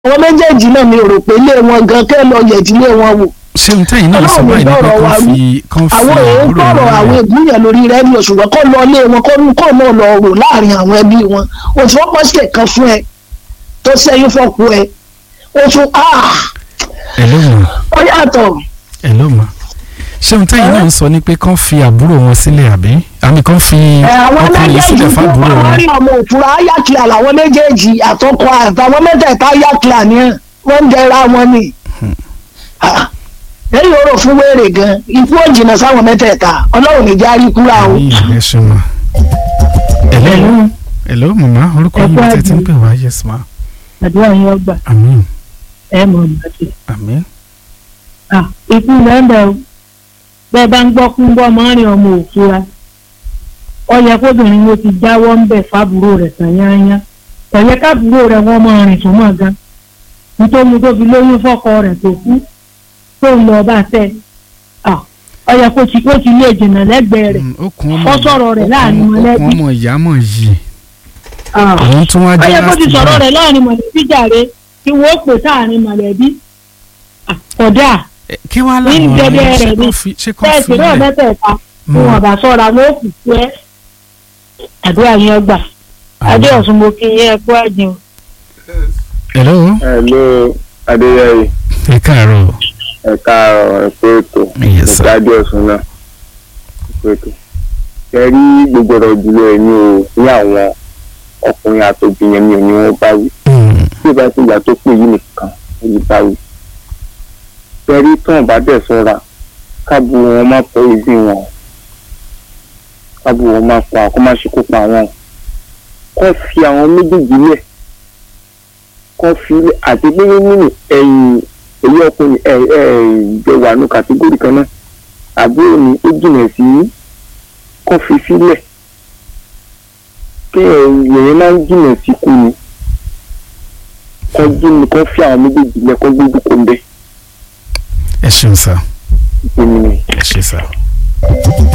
àwọn méjèèjì náà mi ò rò pé ilé wọn gan kẹ́ lọ yẹ̀dílé wọn wò ṣé n tẹ́yìn náà sọ Ọlọ́run báyìí nípa gbọ́rọ̀ wa kan wí. fi kan fi àwọn èèyàn àbúrò gbọ́rọ̀ wọn àwọn lẹ̀. ìgbìyàn lórí rẹ́díò ṣùgbọ́n kó lọ ilé wọn kó kó náà lọ rò láàrin àwọn ẹbí wọn o tí wọ́n pọ̀ sí ẹ̀kan fún ẹ tó sẹ́yìn fọ́kù ẹ o tún ah ẹ ló mọ̀ ó yàtọ̀ ẹ ló mọ̀ ṣé n tẹ́yìn náà sọ ni pé kan fi àbúrò wọn sílẹ̀ àbí àmì kan fi ẹ àwọn ọkùnrin méjèèjì sílẹ̀ tó fábúrò wọn. parí ọmọ òfurá ayákìlá làwọn méjèèjì àtọkọ àtàwọn mẹ́tẹ̀ẹ̀ta ayákìlá ni wọ́n ń jẹra wọn ni Ah, lẹ́yìn orò fún wéèrè gan ikú ò jìnnà sáwọn mẹ́tẹ̀ẹ̀ta ọlọ́run ní járí kúrà o. Àmì ẹ ṣe mọ̀ ẹ ló ẹ ló màmá orúkọ Ẹ yìí kú tẹ́tí ń àdúrà. pè wá yes ma àdúrà yín ọgbà àmín ẹ mọ̀ ìgbàdì. àmín ikú lẹ́ńdà o bẹ́ẹ̀ bá ń gbọ́ kú ń bọ́ mọ́rin ọmọ òfura ó yẹ kóbìnrin wo ti jáwọ́ ń bẹ̀ fábùrò rẹ̀ tàn yányá ẹ̀yẹ kábùrò rẹ̀ wọ́n máa rìn tó mọ̀ gan nítorí tó fi lóyún fọ́kọ rẹ̀ tó kú tó ń lọ bá tẹ̀ ó yẹ kó ti kó ti lé jìnnà lẹ́gbẹ̀ẹ́ rẹ̀ Mm, okùn ọmọ Ó sọ̀rọ̀ rẹ̀ láàrin okùn- mọ̀lẹ́bí. okùn ọmọ ìyá mọ̀ yìí Ah. òun tún wá ó jẹ́ yẹ kó ti last sọ̀rọ̀ born. rẹ̀ láàrin mọ̀lẹ́bí jàre kí wọ́n pè sáàrin mọ̀lẹ́bí Ah, kódà Ẹ, kí wàá nínú làwọn jẹjẹ ọ̀rẹ́ ṣe rẹ̀ kán ni. fi ṣe kán bẹ́ẹ̀ fi sì náà lẹ̀ mẹ́tẹ̀ẹ̀ta tí wọn bá sọ́ra wọn ó kù sí ẹ́ àdúrà yẹn gbà adé ọ̀sùn mo kí yẹn kú àjẹun. hello Hello, Adéyẹyè, ẹ káàárọ̀ ẹ káàárọ̀ ẹ pé ètò. Yes, sir. Ìdájọ́ ọ̀sùn náà, ẹ pé ètò. Ṣé rí gbogbo ọ̀rọ̀ ìdílé ẹ̀ ní o ní àwọn ọkùnrin àtòbìnrin mi ò ní wọ́n bá wí. Mm, Bí ìbá ti ìgbà tó pè yí nìkan, ó yí bá wí. Ṣé rí tán bá dẹ̀ sọ́ra, káàbù wọn má pọ̀ ìdí wọn. Káàbù wọn má pa kó má ṣekú pa wọn. Kọ́ fi àwọn méjèèjì lẹ̀. Kọ́ fi lẹ̀ àti pé nínú ẹ̀yìn èyí ọkùnrin ẹ ẹ jọ wà ní kàtígórì kan náà àbúrò ni ó jìnà sí kó fi sílẹ̀ kí èèyàn máa ń jìnà sí kú ni kó jìnà kó fi àwọn méjèèjì lẹ̀ kó gbójú kó ń bẹ ẹ ṣeun sá ìpinnu ni. ẹ ṣe sá.